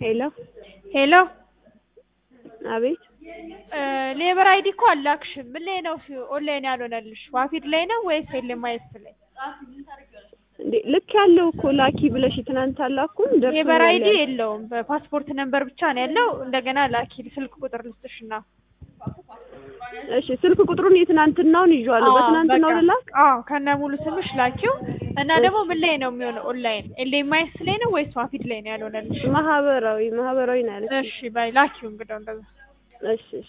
ሄሎ ሄሎ አቤት ሌበር አይዲ እኮ አላክሽም። ምን ላይ ነው ኦንላይን ያልሆነልሽ? ዋፊድ ላይ ነው ወይስ ኤልኤምአይኤስ ላይ? እንዴ ልክ ያለው እኮ ላኪ ብለሽ ትናንት አላኩም። ሌበር አይዲ የለውም። በፓስፖርት ነምበር ብቻ ነው ያለው። እንደገና ላኪ ስልክ ቁጥር ልስጥሽና እሺ ስልክ ቁጥሩን የትናንትናውን ይዤዋለሁ። በትናንትናው ልላክ? አዎ ከነ ሙሉ ስምሽ ላኪው እና ደግሞ ምን ላይ ነው የሚሆነው ኦንላይን ኤልኤምአይኤስ ላይ ነው ወይስ ዋፊድ ላይ ነው ያልሆነልሽ? ማህበራዊ ማህበራዊ ነው ያለች። እሺ ባይ ላኪው እንግዲያው እንደዛ እሺ